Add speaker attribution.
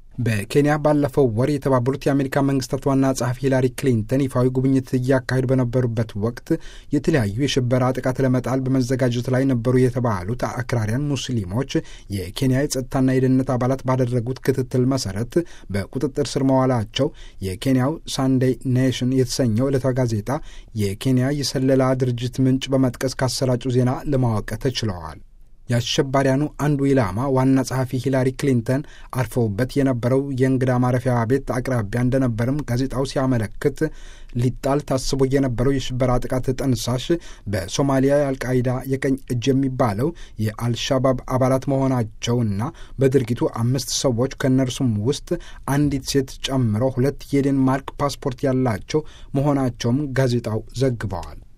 Speaker 1: በኬንያ ባለፈው ወር የተባበሩት የአሜሪካ መንግስታት ዋና ጸሐፊ ሂላሪ ክሊንተን ይፋዊ ጉብኝት እያካሄዱ በነበሩበት ወቅት የተለያዩ የሽበራ ጥቃት ለመጣል በመዘጋጀት ላይ ነበሩ የተባሉት አክራሪያን ሙስሊሞች የኬንያ የጸጥታና የደህንነት አባላት ባደረጉት ክትትል መሰረት በቁጥጥር ስር መዋላቸው የኬንያው ሳንዴይ ኔሽን የተሰኘው ዕለታዊ ጋዜጣ የኬንያ የሰለላ ድርጅት ምንጭ በመጥቀስ ካሰራጩ ዜና ለማወቅ ተችለዋል። የአሸባሪያኑ አንዱ ኢላማ ዋና ጸሐፊ ሂላሪ ክሊንተን አርፈውበት የነበረው የእንግዳ ማረፊያ ቤት አቅራቢያ እንደነበርም ጋዜጣው ሲያመለክት ሊጣል ታስቦ የነበረው የሽበራ ጥቃት ጠንሳሽ በሶማሊያ የአልቃይዳ የቀኝ እጅ የሚባለው የአልሻባብ አባላት መሆናቸውና በድርጊቱ አምስት ሰዎች ከእነርሱም ውስጥ አንዲት ሴት ጨምሮ ሁለት የዴንማርክ ፓስፖርት ያላቸው መሆናቸውም ጋዜጣው ዘግበዋል።